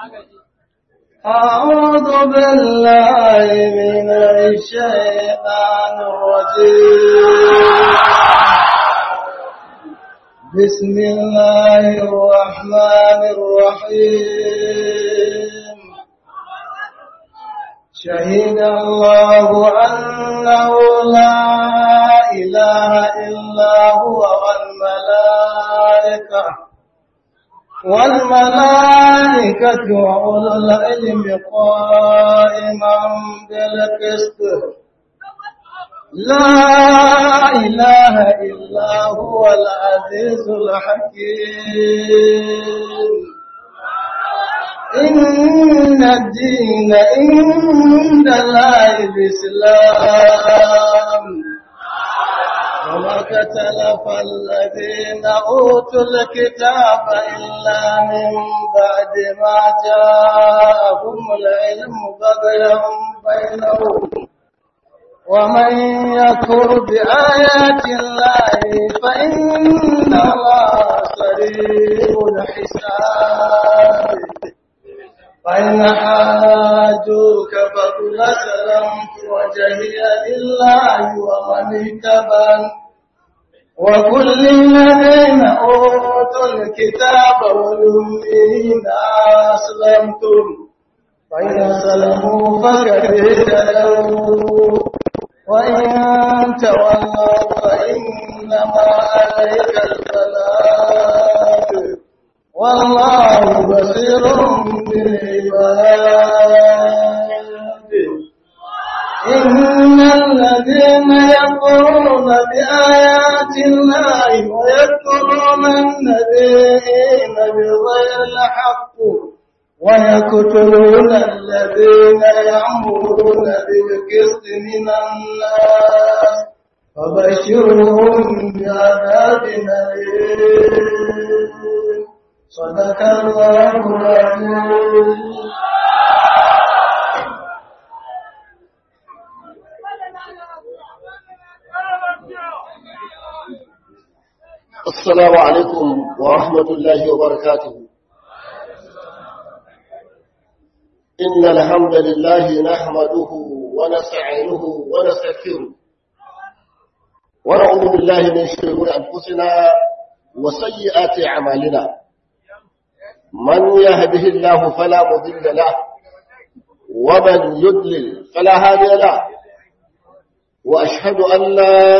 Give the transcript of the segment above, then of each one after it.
أعوذ بالله من الشيطان الرجيم بسم الله الرحمن الرحيم شهد الله أنه لا إله إلا هو والملائكة والملائكة وأولو العلم قائما بالقسط لا إله إلا هو العزيز الحكيم إن الدين عند الله الإسلام وما اختلف الذين أوتوا الكتاب إلا من بعد ما جاءهم العلم بغيا بينهم ومن يكفر بآيات الله فإن الله سريع الحساب فإن حاجوك فقل سلمت وجهي لله ومن اتبعني وكل الذين أوتوا الكتاب والأمين أسلمتم فإن سلموا فقد اهتدوا وإن تولوا فإنما عليك البلاغ والله بصير بالعباد إن الذين يكفرون بآيات الله ويكفرون النبيين بغير الحق ويقتلون الذين يأمرون بالقسط من الناس فبشرهم بعذاب أليم صدق الله العظيم السلام عليكم ورحمة الله وبركاته إن الحمد لله نحمده ونستعينه ونستغفره ونعوذ بالله من شرور أنفسنا وسيئات أعمالنا من يهده الله فلا مضل له ومن يضلل فلا هادي له وأشهد أن لا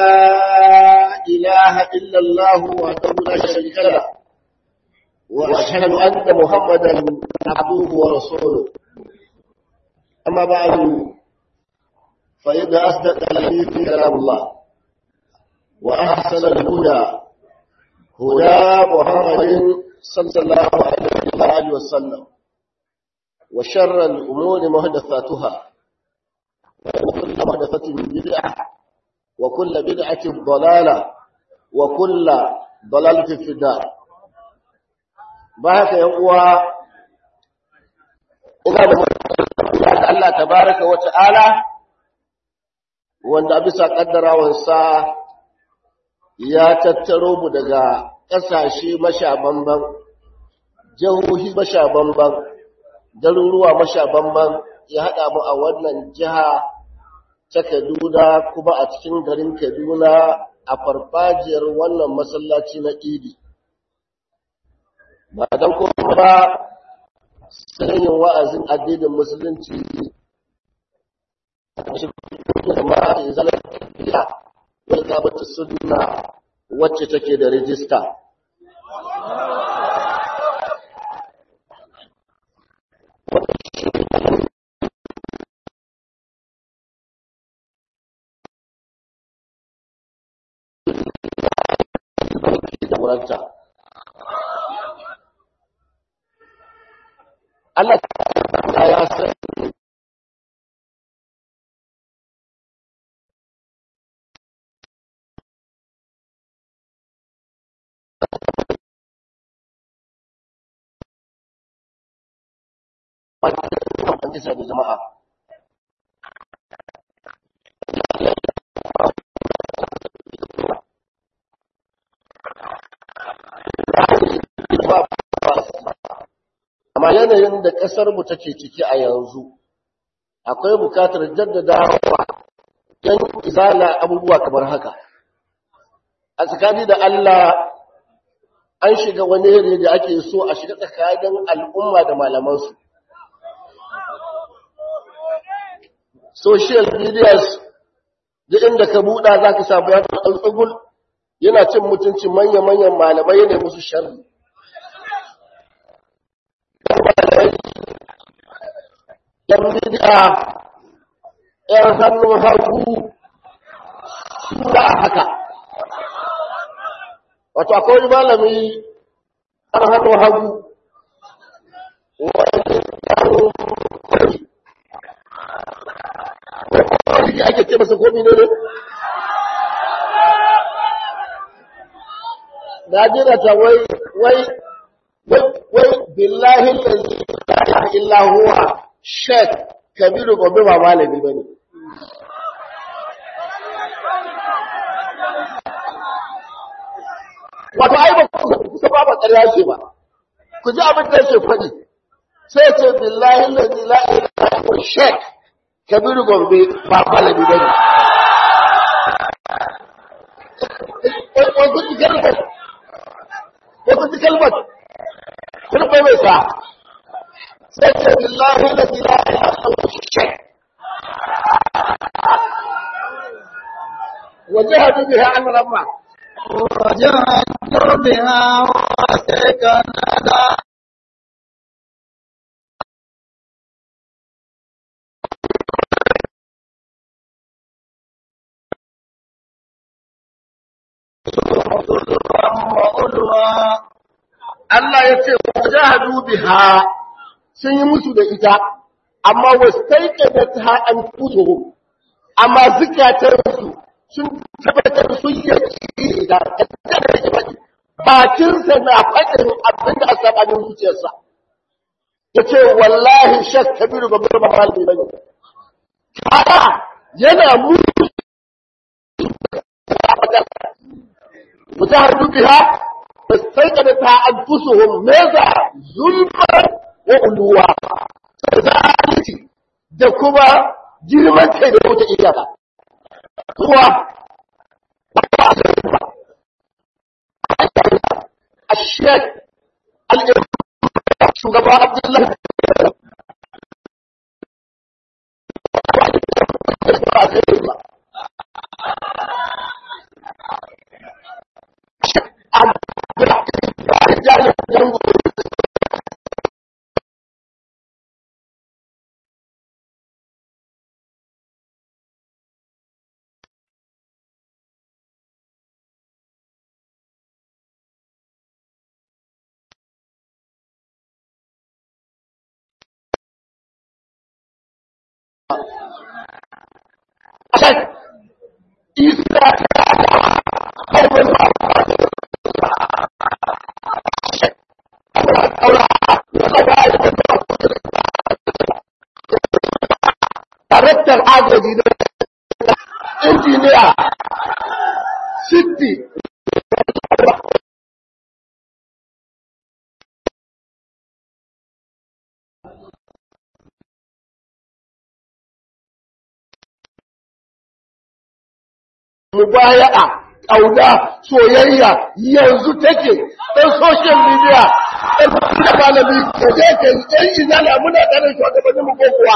إله إلا الله وحده لا شريك له وأشهد أن محمدا عبده ورسوله أما بعد فإن أصدق الحديث كلام الله وأحسن الهدى هدى محمد صلى الله عليه وسلم وشر الأمور محدثاتها وكل محدثة بدعة وكل بدعة ضلالة وكل ضلالة في الدار بارك يا uwa ina da Allah tabaraka wa ta'ala wanda bisa kaddarawansa ya tattaro mu daga ƙasashe mashabamban jihohi mashabamban garuruwa mashabamban ya haɗa mu a wannan jiha ta Kaduna kuma a cikin garin Kaduna a farfajiyar wannan masallaci na Idi. Ba don kuma ba sanin wa'azin addinin Musulunci da ma'a zalar tafiya wadda ta bata suna wacce take da rijista. jagoranta. Allah ya san da jama'a. amma yanayin da ƙasarmu take ciki a yanzu akwai bukatar jaddadawa yan izala abubuwa kamar haka a tsakani da Allah an shiga wani yare da ake so a shiga tsakanin al'umma da malamansu social medias da inda ka buɗa za ka samu ya tsugul yana cin mutuncin manya-manyan malamai yana musu sharri yan bid'a yan hannun hagu sura haka wato akwai wani malami yan hannun hagu wani hannun kwari kwari ake ce masa komi ne ne na jira ta wai wai wai billahi lalzi la ilaha illa huwa shek kabiru gobe ba malami ba ne wato ai ba kusa ba ba ƙarya ce ba ku ji abin da yake faɗi sai ce billahi lalzi la ilaha illa huwa shek kabiru gobe ba malami ba ne wasu ji kalmar wasu ji kalmar kun bai mai sa sai ce billahi lalzi la ilaha illa huwa shek وجهدوا بها أمر ما وجاهدوا بها واستيقنتها Allah ya ce wajahadu biha sun yi musu da ita amma wastaiqadatha anfusuhum amma zikatansu sun tabbatar sun yi da bakinsa na faɗin abin da a sabanin zuciyarsa ya ce wallahi shak kabiru ba bai mahal bai bane kaya yana mutu mutahar dubiha ba sai ka da ta'addusuhum meza zulfar wa uluwa zalunci da kuma girman kai da wuta iyaka هو الشيخ شugaba Abdullahi Isa Daraktar agaji na injiniya Sitti mubaya'a ƙauna soyayya yanzu take ɗan social media ɗan da malami da je ka ɗan izala muna tare shugabannin mu ko kuwa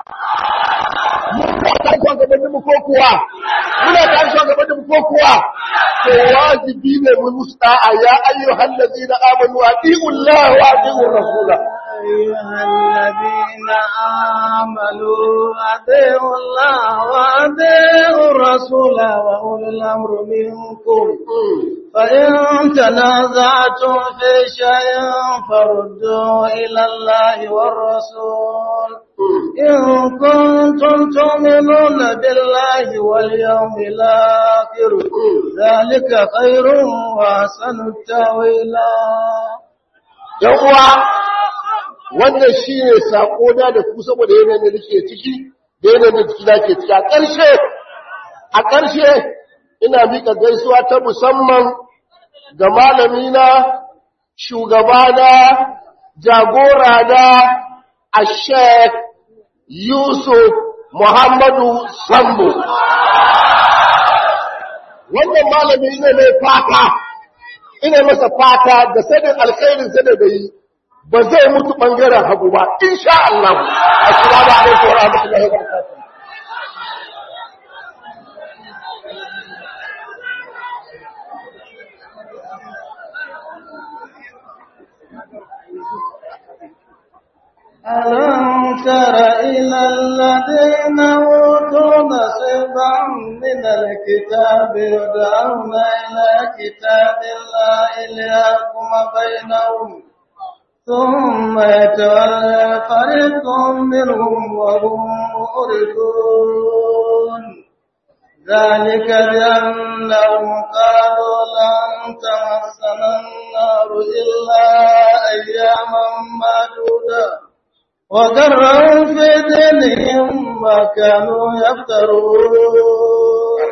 muna tare shugabannin mu ko kuwa muna tare shugabannin mu ko kuwa to wajibi ne mu musta'a ya ayyuhal ladina amanu ati'u Allah wa ati'u rasula أيها الذين آمنوا أطيعوا الله وأطيعوا الرسول وأولي الأمر منكم فإن تنازعتم في شيء فردوا إلى الله والرسول إن كنتم تؤمنون بالله واليوم الآخر ذلك خير وأحسن التأويلا uwa wannan shi ne saƙona da ku saboda yanayin da nake ciki da yanayin da jikina ke ciki a ƙarshe a ƙarshe ina miƙa gaisuwa ta musamman ga malamina shugabana jagora da a sheik yusuf muhammadu sambo wannan malami ina mai fata ina masa fata da sanin alkhairin sa da bai ba zai mutu bangaren hagu ba insha Allah assalamu alaikum wa rahmatullahi wa barakatuh ألم تر إلى الذين أوتوا نصيبا من الكتاب يدعون إلى كتاب الله ليحكم بينهم ثم يتولى فريق منهم وهم مؤردون ذلك بأنهم قالوا لن تمسنا النار إلا أياما معدودة وذرهم في دينهم ما كانوا يفترون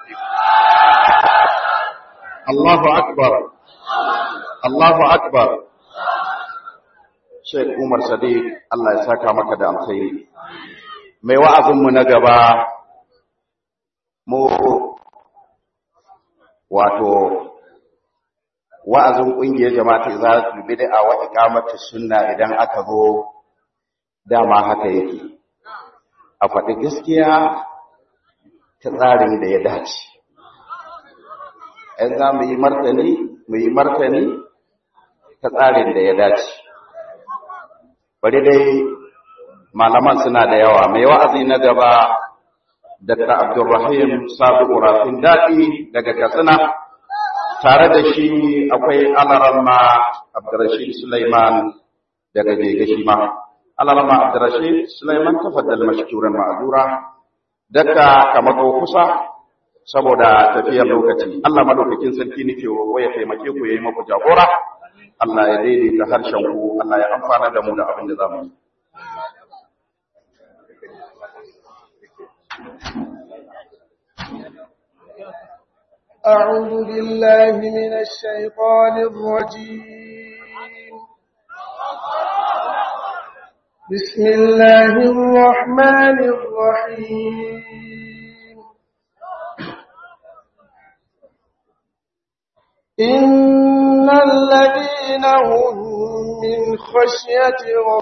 الله أكبر الله أكبر Sheikh Umar Sadiq Allah ya saka maka da alkhairi mai wa'azinmu na gaba mu wato wa'azin ƙungiyar jama'atul izalatul bid'a wa iqamatus sunna idan aka zo dama haka yake a faɗi gaskiya ta tsarin da ya dace ‘yan za mu yi martani mu yi martani ta tsarin da ya dace bari dai malaman suna da yawa mai wa'azi na gaba Dr. Abdulrahim Sabu Rafin Daɗi daga Katsina tare da shi akwai Alarama Abdurrashid Sulaiman daga Gegashi ma. Alarama Abdurrashid Sulaiman tafaddal mashkuran ma'azura daga kamako kusa saboda tafiyar lokaci. Allah madaukakin sarki nake roƙo ya taimake ku yayi maku jagora. Allah ya daidaita harshen ku, Allah ya amfana da mu da abin da za mu yi. أعوذ بالله من الشيطان الرجيم بسم الله الرحمن الرحيم إن الذين هم من خشية